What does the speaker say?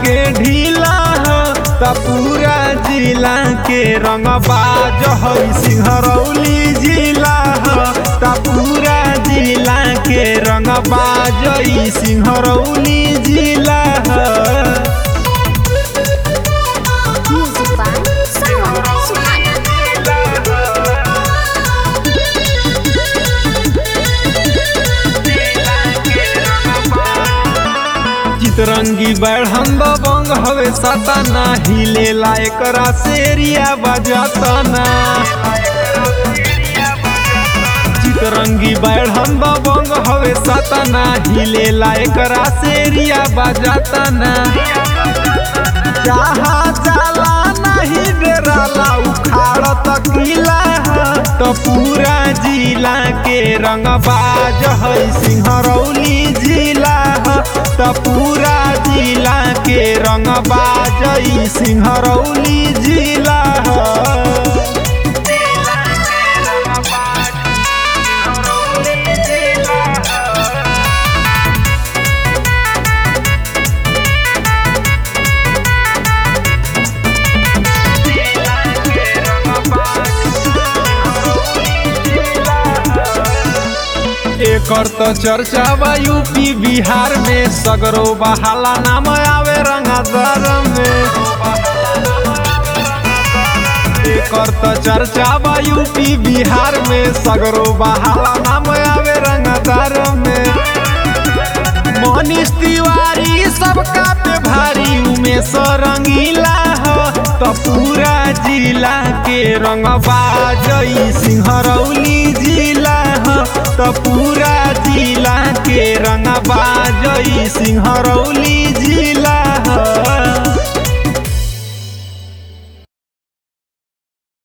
के ढीला हो त पूरा जिला के रंगबाज है सिंहरौली जिला हो त पूरा जिला के रंगबाज है सिंहरौली जिला हो Music by Sawan Suhana. Chitrangi बैठन दबंग हवे सताना हिलेला एकरा सेरिया बजाताना चितरंगी बैठन दबंग हवे सताना हिलेला एकरा सेरिया बजाताना जहाँ जाला नहीं डेराला उखाड़ तकीला तो पूरा जिला के रंगबाज है सिंहरौली जिला ह तो पूरा जिला के रंगबाज है सिंहरौली जिला ह एकर तो चर्चा बा यूपी बिहार में सगरो बहाला नाम आवे रंगदर में एकर तो चर्चा बा यूपी बिहार में सगरो बहाला नाम आवे रंगदर में मनीष तिवारी सबका पे भारी उमेश रंगीला हो तो पूरा जिला के रंगबाज ई सिंहरौली जिला हो तो पूरा जिला के रंगबाज ई सिंहरौली